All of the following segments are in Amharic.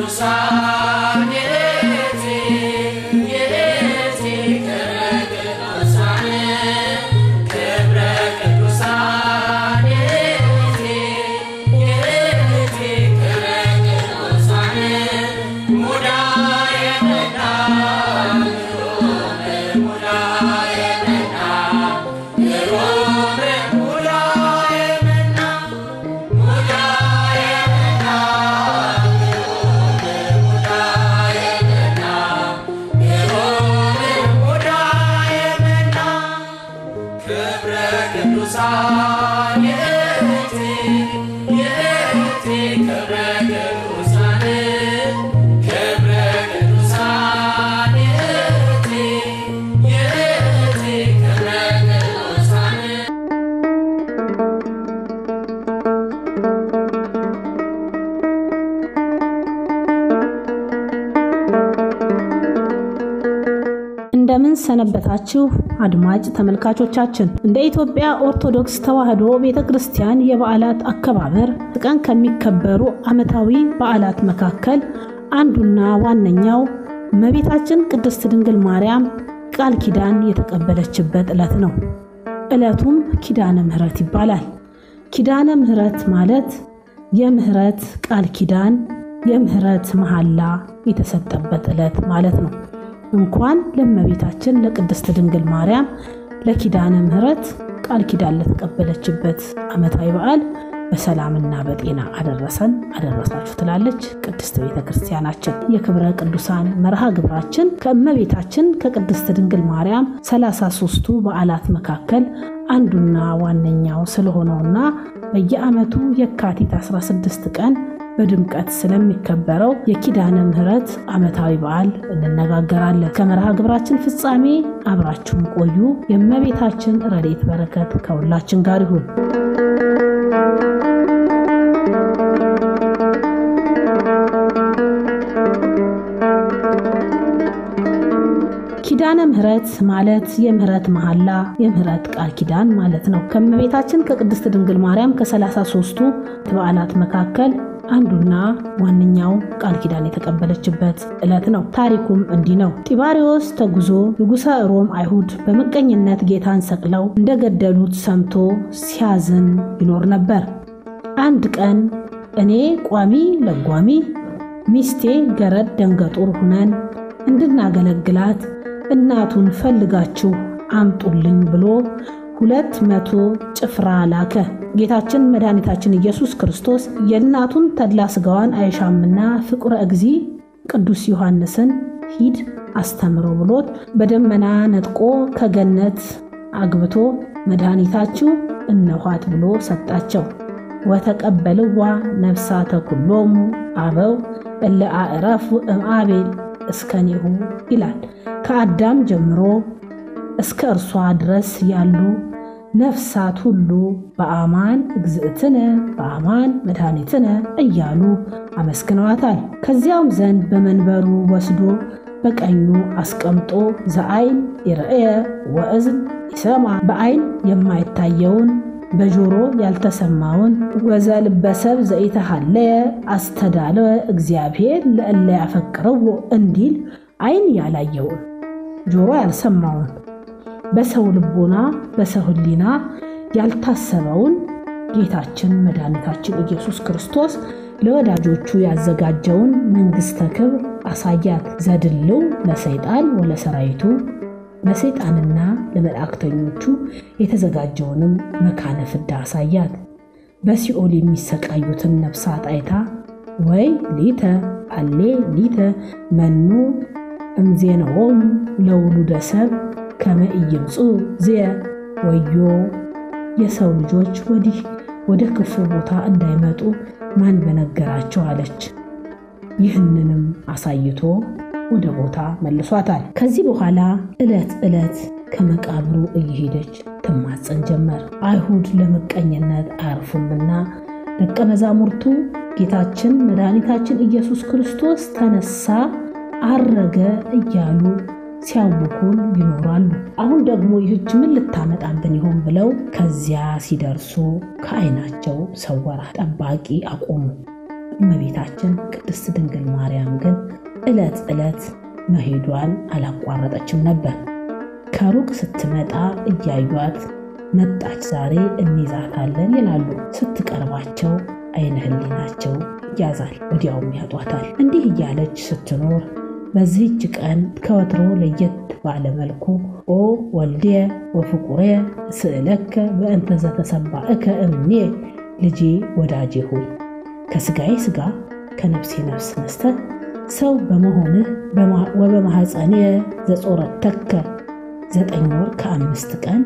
ቅዱሳን የእቲ የእቲ ክብረ ቅዱሳን ክብረ ቅዱሳን የእቲ የእቲ ክብረ ቅዱሳን ሙዳየ መና ሙዳየ መና ሮም ሙዳየ መና ሙዳየ መና ሙዳየ መና ሮም ሙዳየ መና ክብረ ቅዱሳን የእቲ የእቲ ክብረ ቅዱሳን ክብረ ቅዱሳን የእቲ የእቲ ክብረ ቅዱሳን እንደምን ሰነበታችሁ አድማጭ ተመልካቾቻችን። እንደ ኢትዮጵያ ኦርቶዶክስ ተዋሕዶ ቤተ ክርስቲያን የበዓላት አከባበር ቀን ከሚከበሩ ዓመታዊ በዓላት መካከል አንዱና ዋነኛው እመቤታችን ቅድስት ድንግል ማርያም ቃል ኪዳን የተቀበለችበት ዕለት ነው። ዕለቱም ኪዳነ ምሕረት ይባላል። ኪዳነ ምሕረት ማለት የምሕረት ቃል ኪዳን የምሕረት መሐላ የተሰጠበት ዕለት ማለት ነው። እንኳን ለእመቤታችን ለቅድስት ድንግል ማርያም ለኪዳነ ምሕረት ቃል ኪዳን ለተቀበለችበት ዓመታዊ በዓል በሰላምና በጤና አደረሰን አደረሳችሁ ትላለች ቅድስት ቤተ ክርስቲያናችን። የክብረ ቅዱሳን መርሃ ግብራችን ከእመቤታችን ከቅድስት ድንግል ማርያም ሰላሳ ሦስቱ በዓላት መካከል አንዱና ዋነኛው ስለሆነውና በየዓመቱ የካቲት 16 ቀን በድምቀት ስለሚከበረው የኪዳነ ምሕረት ዓመታዊ በዓል እንነጋገራለን። ከመርሃ ግብራችን ፍጻሜ አብራችሁን ቆዩ። የእመቤታችን ረድኤት በረከት ከሁላችን ጋር ይሁን። ኪዳነ ምሕረት ማለት የምህረት መሐላ የምህረት ቃል ኪዳን ማለት ነው። ከእመቤታችን ከቅድስት ድንግል ማርያም ከሰላሳ ሦስቱ በዓላት መካከል አንዱና ዋነኛው ቃል ኪዳን የተቀበለችበት ዕለት ነው። ታሪኩም እንዲህ ነው። ጢባሪዎስ ተጉዞ ንጉሠ ሮም አይሁድ በምቀኝነት ጌታን ሰቅለው እንደገደሉት ሰምቶ ሲያዝን ይኖር ነበር። አንድ ቀን እኔ ቋሚ ለጓሚ ሚስቴ ገረድ ደንገጡር ሁነን እንድናገለግላት እናቱን ፈልጋችሁ አምጡልኝ ብሎ ሁለት መቶ ጭፍራ ላከ። ጌታችን መድኃኒታችን ኢየሱስ ክርስቶስ የእናቱን ተድላ ሥጋዋን አይሻምና ፍቁረ እግዚ ቅዱስ ዮሐንስን ሂድ አስተምሮ ብሎት በደመና ነጥቆ ከገነት አግብቶ መድኃኒታችሁ እነኋት ብሎ ሰጣቸው። ወተቀበልዋ ነፍሳተ ኩሎሙ አበው እለ አዕረፉ እምአቤል እስከኔሁ ይላል። ከአዳም ጀምሮ እስከ እርሷ ድረስ ያሉ ነፍሳት ሁሉ በአማን እግዝእትነ በአማን መድኃኒትነ እያሉ አመስግነዋታል። ከዚያውም ዘንድ በመንበሩ ወስዶ በቀኙ አስቀምጦ ዘአይን ይርአየ ወእዝን ይሰማ በአይን የማይታየውን በጆሮ ያልተሰማውን ወዘልበሰብ ዘኢተሃለየ አስተዳለወ እግዚአብሔር ለእለ ያፈቅረዎ እንዲል አይን ያላየውን ጆሮ ያልሰማውን በሰው ልቦና በሰው ሕሊና ያልታሰበውን ጌታችን መድኃኒታችን ኢየሱስ ክርስቶስ ለወዳጆቹ ያዘጋጀውን መንግሥተ ክብር አሳያት። ዘድልው ለሰይጣን ወለሰራዊቱ ለሰይጣንና ለመላእክተኞቹ የተዘጋጀውንም መካነ ፍዳ አሳያት። በሲኦል የሚሰቃዩትን ነፍሳት አይታ ወይ ሊተ አሌ ሊተ መኑ እምዜነሆሙ ለውሉደ ሰብ ከመ ኢይምፁ ዝየ ወዮ የሰው ልጆች ወዲህ ወደ ክፉ ቦታ እንዳይመጡ ማን በነገራቸው አለች። ይህንንም አሳይቶ ወደ ቦታ መልሷታል። ከዚህ በኋላ ዕለት ዕለት ከመቃብሩ እየሄደች ትማፀን ጀመር። አይሁድ ለምቀኝነት አያርፉምና ደቀ መዛሙርቱ ጌታችን መድኃኒታችን ኢየሱስ ክርስቶስ ተነሳ፣ አረገ እያሉ ሲያውኩን ይኖራሉ። አሁን ደግሞ ይህች ምን ልታመጣብን ይሆን ብለው ከዚያ ሲደርሱ ከዓይናቸው ሰወራ። ጠባቂ አቆሙ። እመቤታችን ቅድስት ድንግል ማርያም ግን ዕለት ዕለት መሄዷን አላቋረጠችም ነበር። ከሩቅ ስትመጣ እያዩት መጣች ዛሬ እንይዛታለን ይላሉ። ስትቀርባቸው አይነ ህሊናቸው ያዛል፣ ወዲያውም ያጧታል። እንዲህ እያለች ስትኖር በዚህች ቀን ከወትሮ ለየት ባለ መልኩ ኦ ወልዴ ወፍቁሬ ስእለከ በእንተ ዘተሰባእከ እምኔ ልጄ ወዳጄ ሆይ ከስጋዬ ስጋ ከነፍሴ ነፍስ ነስተህ ሰው በመሆንህ ወበማሐፀኔ ዘጾረተከ ዘጠኝ ወር ከአምስት ቀን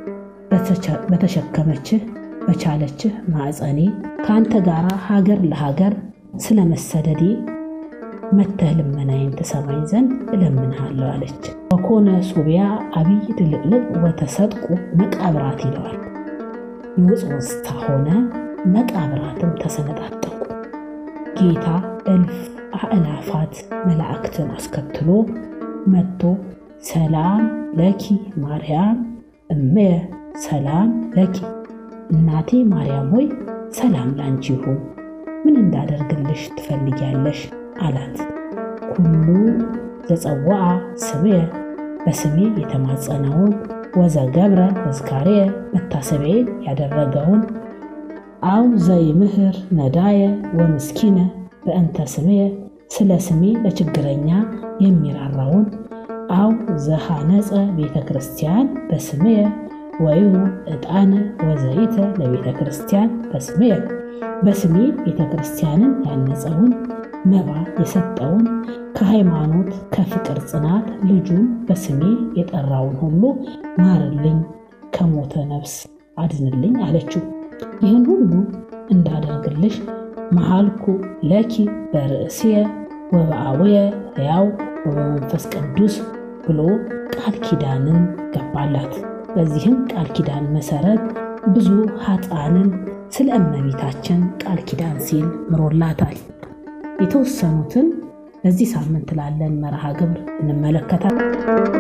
በተሸከመችህ በቻለችህ ማዕፀኔ ከአንተ ጋር ሀገር ለሀገር ስለ መሰደዴ መተህ ልመናዬን ትሰማኝ ዘንድ እለምንሃለሁ አለች። ወኮነ ሱቢያ አብይ ድልቅልቅ ወተሰጥቁ መቃብራት ይለዋል። የውጽውጽታ ሆነ መቃብራትም ተሰነጣጠቁ። ጌታ እልፍ አእላፋት መላእክትን አስከትሎ መጥቶ ሰላም ለኪ ማርያም እመየ ሰላም ለኪ እናቴ ማርያም ሆይ ሰላም ላንቺ ይሁን፣ ምን እንዳደርግልሽ ትፈልጊያለሽ? አላት። ኩሉ ዘጸዋዓ ስምየ በስሜ የተማጸነውን ወዘገብረ ተዝካሬየ መታሰቢያዬን ያደረገውን አው ዘይምህር ነዳየ ወምስኪነ በእንተ ስምየ ስለ ስሜ ለችግረኛ የሚራራውን አው ዘሃነፀ ቤተ ክርስቲያን በስምየ ወይሁ ዕጣነ ወዘይተ ለቤተ ክርስቲያን በስምየ በስሜ ቤተ ክርስቲያንን ያነጸውን መባ የሰጠውን ከሃይማኖት ከፍቅር ጽናት ልጁን በስሜ የጠራውን ሁሉ ማርልኝ፣ ከሞተ ነፍስ አድንልኝ አለችው። ይህን ሁሉ እንዳደርግልሽ መሃልኩ ለኪ በርእስየ ወበአቡየ ሕያው ወበመንፈስ ቅዱስ ብሎ ቃል ኪዳንን ገባላት። በዚህም ቃል ኪዳን መሰረት ብዙ ኃጥአንን ስለ እመቤታችን ቃል ኪዳን ሲል ምሮላታል። የተወሰኑትን በዚህ ሳምንት ላለን መርሃ ግብር እንመለከታለን።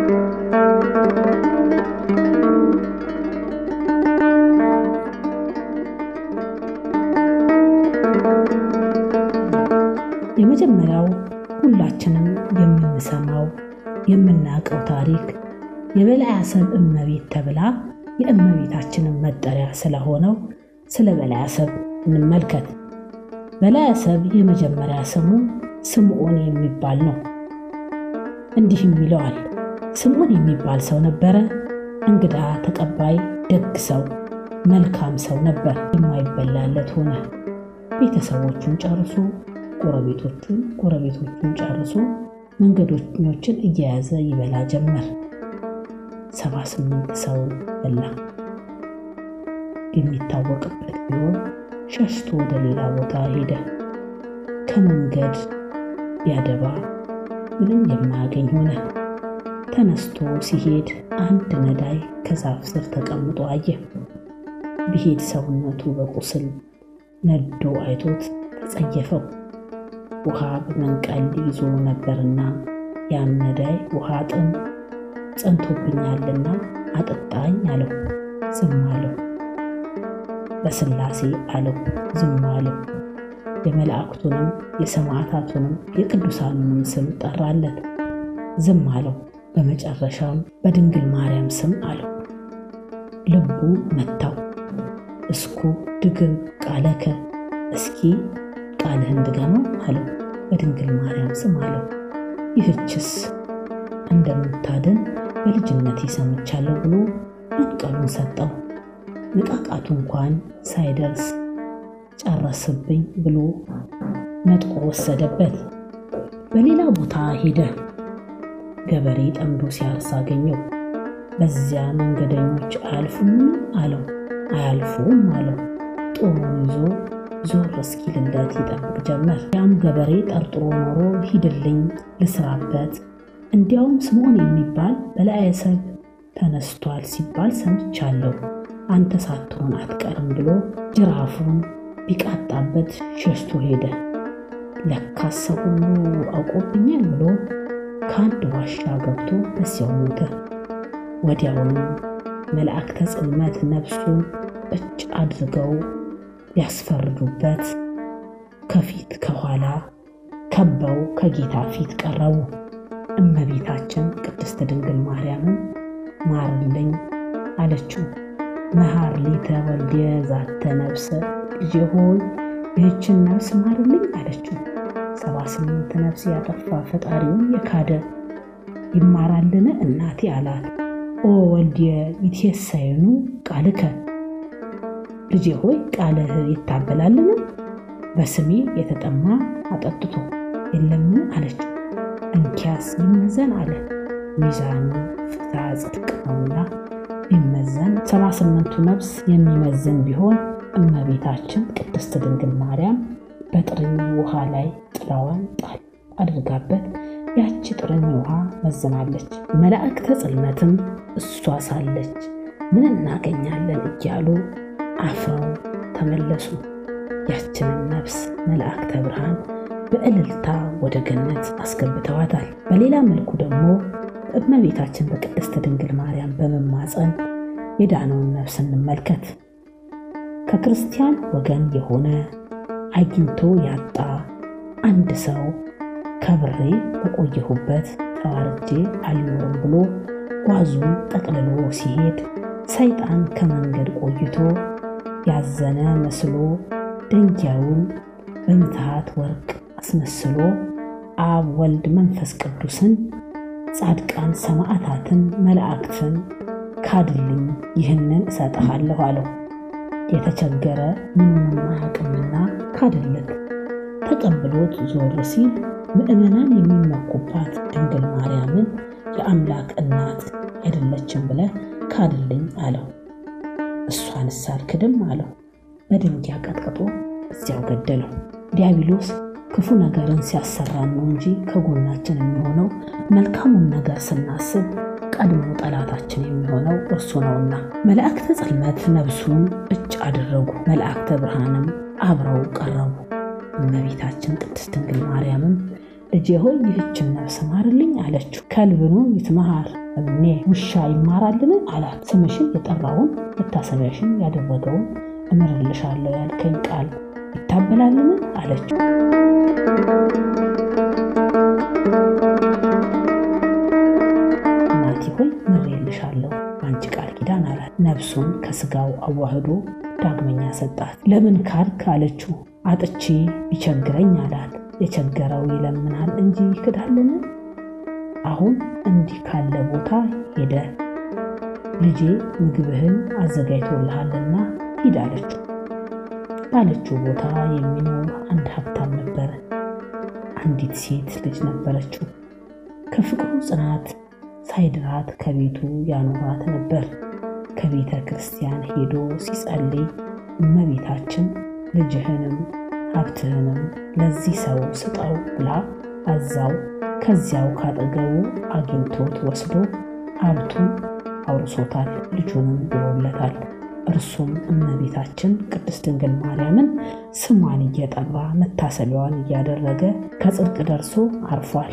የመጀመሪያው ሁላችንም የምንሰማው የምናውቀው ታሪክ የበላይ አሰብ እመቤት ተብላ የእመቤታችንን መጠሪያ ስለሆነው ስለ በላይ አሰብ እንመልከት። በላይ አሰብ የመጀመሪያ ስሙ ስምዖን የሚባል ነው። እንዲህም ይለዋል። ስምዖን የሚባል ሰው ነበረ። እንግዳ ተቀባይ፣ ደግ ሰው፣ መልካም ሰው ነበር። የማይበላለት ሆነ። ቤተሰቦቹን ጨርሶ ጎረቤቶቹን ጎረቤቶቹን ጨርሶ መንገደኞችን እየያዘ ይበላ ጀመር። ሰባ ስምንት ሰውን በላ። የሚታወቅበት ቢሆን ሸሽቶ ወደ ሌላ ቦታ ሄደ። ከመንገድ ቢያደባ ምንም የማያገኝ ሆነ። ተነስቶ ሲሄድ አንድ ነዳይ ከዛፍ ስር ተቀምጦ አየ። ቢሄድ ሰውነቱ በቁስል ነዶ አይቶት ተጸየፈው። ውሃ በመንቀል ይዞ ነበርና ያም ነዳይ ውሃ ጥም ጸንቶብኛልና አጠጣኝ አለው። ዝም አለው። በስላሴ አለው። ዝም አለው። የመላእክቱንም የሰማዕታቱንም የቅዱሳኑንም ስም ጠራለት። ዝም አለው። በመጨረሻም በድንግል ማርያም ስም አለው። ልቡ መታው። እስኩ ድግም ቃለከ እስኪ ቃልህን ድገመው አለው። በድንግል ማርያም ስም አለው። ይህችስ እንደምታድን በልጅነቴ ሰምቻለሁ ብሎ መንቀሉን ሰጠው። ንቃቃቱ እንኳን ሳይደርስ ጨረስብኝ ብሎ ነጥቆ ወሰደበት። በሌላ ቦታ ሄደ። ገበሬ ጠምዶ ሲያርስ አገኘው። በዚያ መንገደኞች አያልፉም አለው። አያልፉም አለው። ጦሙን ይዞ ዞር እስኪልለት ይጠብቅ ጀመር። ያም ገበሬ ጠርጥሮ ኖሮ ሂድልኝ ልስራበት፣ እንዲያውም ስምዖን የሚባል በላይ አሰብ ተነስቷል ሲባል ሰምቻለሁ፣ አንተ ሳትሆን አትቀርም ብሎ ጅራፉን ቢቃጣበት ሸሽቶ ሄደ። ለካስ ሰው ሁሉ አውቆብኛል ብሎ ከአንድ ዋሻ ገብቶ በዚያው ሞተ። ወዲያውንም መላእክተ ጽልመት ነፍሱን እጭ አድርገው ሊያስፈርዱበት ከፊት ከኋላ ከበው ከጌታ ፊት ቀረቡ። እመቤታችን ቅድስት ድንግል ማርያምን ማርልኝ አለችው። መሐር ሊተ ወልድየ ዛተ ነፍሰ ልጄ ሆይ ይህችን ነፍስ ማርልኝ አለችው። ሰባ ስምንት ነፍስ ያጠፋ ፈጣሪውን የካደ ይማራልን እናቴ አላት። ኦ ወልድየ ይትየሳየኑ ቃልከ ልጄ ሆይ ቃልህ ይታበላልን? በስሜ የተጠማ አጠጥቶ የለምን አለችው። እንኪያስ ይመዘን አለ። ሚዛኑ ፍትሐ ጽድቅ ነውና ቢመዘን ሰባ ስምንቱ ነፍስ የሚመዝን ቢሆን እመቤታችን ቅድስት ድንግል ማርያም በጥርኝ ውሃ ላይ ጥላዋን ጣል አድርጋበት ያቺ ጥርኝ ውሃ መዝናለች። መላእክተ ጽልመትም እሷ ሳለች ምን እናገኛለን እያሉ አፍረው ተመለሱ። ያችንን ነፍስ መላእክተ ብርሃን በእልልታ ወደ ገነት አስገብተዋታል። በሌላ መልኩ ደግሞ በእመቤታችን በቅድስት ድንግል ማርያም በመማፀን የዳነውን ነፍስ እንመልከት። ከክርስቲያን ወገን የሆነ አግኝቶ ያጣ አንድ ሰው ከብሬ በቆየሁበት ተዋርጄ አልኖርም ብሎ ጓዙን ጠቅልሎ ሲሄድ ሰይጣን ከመንገድ ቆይቶ ያዘነ መስሎ ደንጊያውን በምትሃት ወርቅ አስመስሎ አብ ወልድ መንፈስ ቅዱስን ጻድቃን ሰማዕታትን መላእክትን ካድልኝ ይህንን እሰጥሃለሁ አለው። የተቸገረ ምኑንም አያውቅምና ካደለት። ተቀብሎት ዞር ሲል ምዕመናን የሚመኩባት ድንግል ማርያምን የአምላክ እናት አይደለችም ብለህ ካድልኝ አለው። እሷንስ አልክድም አለው። በድንጋይ ቀጥቅጦ እዚያው ገደለው። ዲያብሎስ ክፉ ነገርን ሲያሰራን ነው እንጂ ከጎናችን የሚሆነው መልካሙን ነገር ስናስብ ቀድሞ ጠላታችን የሚሆነው እርሱ ነውና። መላእክተ ጽልመት ነብሱን እጭ አደረጉ፣ መላእክተ ብርሃንም አብረው ቀረቡ። እመቤታችን ቅድስት ድንግል ማርያምም ልጄ ሆይ ይህችን ነፍስ ማርልኝ አለችው። ከልብኑ ይትመሃር እምኔ ውሻ ይማራልን አላት። ስምሽን የጠራውን መታሰቢያሽን ያደረገውን እምርልሻለሁ ያልከኝ ቃል ይታበላልን አለችው። እናቴ ሆይ ምሬልሻለሁ በአንቺ ቃል ኪዳን አላት። ነፍሱን ከስጋው አዋህዶ ዳግመኛ ሰጣት። ለምን ካድክ አለችው። አጥቼ ቢቸግረኝ አላት። የቸገረው ይለምናል እንጂ ይክዳልን? አሁን እንዲህ ካለ ቦታ ሄደ ልጄ ምግብህን አዘጋጅቶልሃልና ሂድ አለችው። ባለችው ቦታ የሚኖር አንድ ሀብታም ነበረ። አንዲት ሴት ልጅ ነበረችው። ከፍቅሩ ጽናት ሳይድራት ከቤቱ ያኖራት ነበር። ከቤተ ክርስቲያን ሄዶ ሲጸልይ እመቤታችን ልጅህንም ሀብትህንም ለዚህ ሰው ስጠው ብላ አዛው ከዚያው ካጠገቡ አግኝቶት ወስዶ ሀብቱን አውርሶታል፣ ልጁንም ድሮለታል። እርሱም እመቤታችን ቅድስት ድንግል ማርያምን ስሟን እየጠራ መታሰቢያዋን እያደረገ ከጽድቅ ደርሶ አርፏል።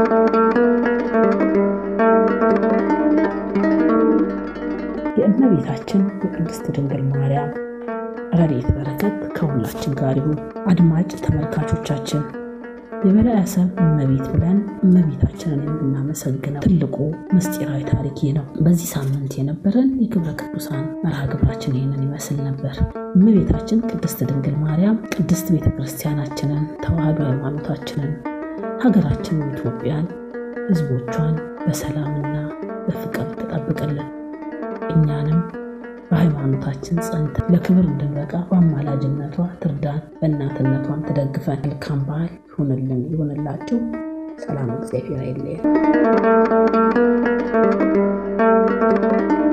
የእመቤታችን የቅድስት ድንግል ማርያም ረድኤት በረከት ከሁላችን ጋር ይሁን። አድማጭ ተመልካቾቻችን የበላይ ሰብ እመቤት ብለን እመቤታችንን የምናመሰግነው ትልቁ ምስጢራዊ ታሪክ ይህ ነው። በዚህ ሳምንት የነበረን የክብረ ቅዱሳን መርሃ ግብራችን ይህንን ይመስል ነበር። እመቤታችን ቅድስት ድንግል ማርያም ቅድስት ቤተ ክርስቲያናችንን፣ ተዋህዶ ሃይማኖታችንን፣ ሀገራችንን ኢትዮጵያን፣ ሕዝቦቿን በሰላምና በፍቅር ትጠብቅልን እኛንም በሃይማኖታችን ጸንተን ለክብር እንድንበቃ በአማላጅነቷ ትርዳን፣ በእናትነቷን ትደግፈን። መልካም በዓል ይሁንልን ይሁንላችሁ። ሰላም እግዚአብሔር አይለየን።